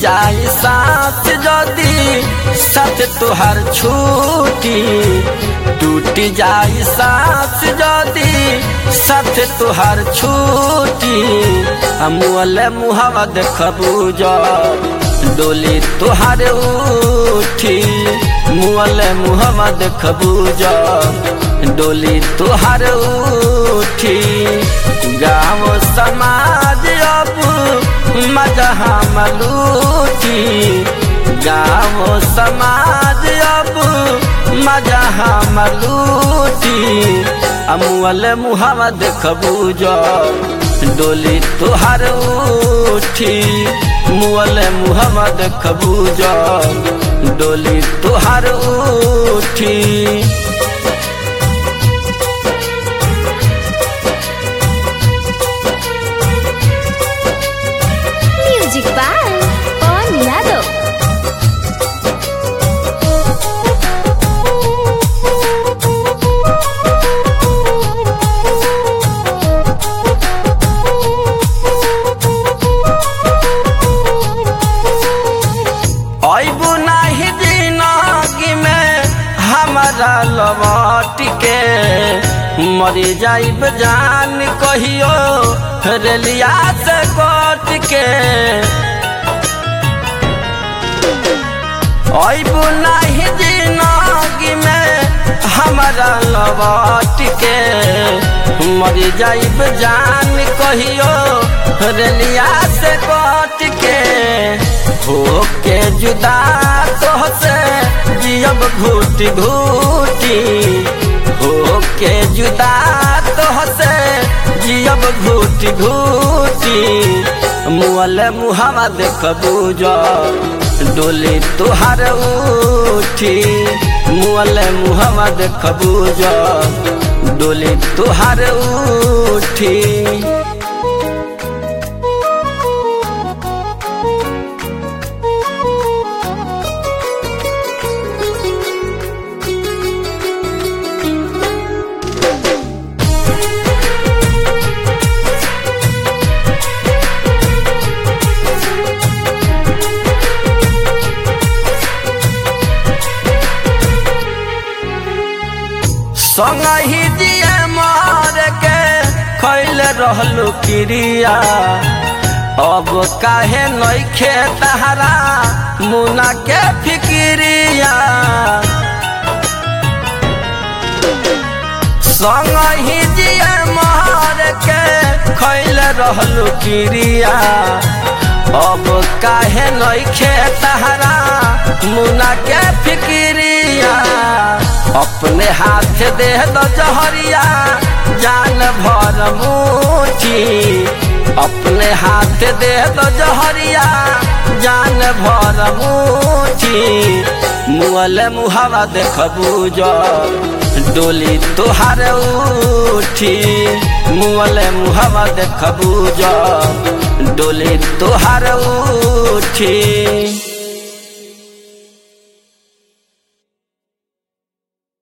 जाई साथ जदी साथ तुहार छूटी टूट जाई साथ जदी साथ तुहार छूटी मुअले मुहावा देखबू जो डोली तुहार उठी मुअले मुहावा देखबू जो डोली तुहार उठी गाँव समाज अब मजा हम लूटी गाँव समाज अब मजा हम लूटी अमुअल मुहावा देखबू जो डोली तुहार उठी मुअल मुहावा देखबू जो डोली तुहार उठी म्यूजिक बाय पवन यादव अबू नहीं जिंदगी में हमारा लौट के मरी जाइब जान कहियो रेलिया से कट के अबू नहीं जिंदगी में हमारा लौट के मरी जाइब जान कहियो रेलिया से कट के होके जुदा तोहसे जियब घूटी घूटी होके जुदा तोहसे जियब घूटी घूटी मुअल मुहावा देखबू जो डोली तुहार उठी मुअल मुहावा देखबू जो डोली तुहार उठी संग ही दिए मार के खैल रहलू क्रिया अब काहे नइखे तहरा मुना के फिक्रिया संग ही दिए मार के खैल रहलू क्रिया अब काहे नइखे तहरा मुना के फिक्रिया अपने हाथ दे दो जहरिया जान भर मुठी अपने हाथ दे दो जहरिया जान भर मुठी मुअल मुहावा देखबू जो डोली तुहार उठी मुअल मुहावा देखबू जो डोली तुहार उठी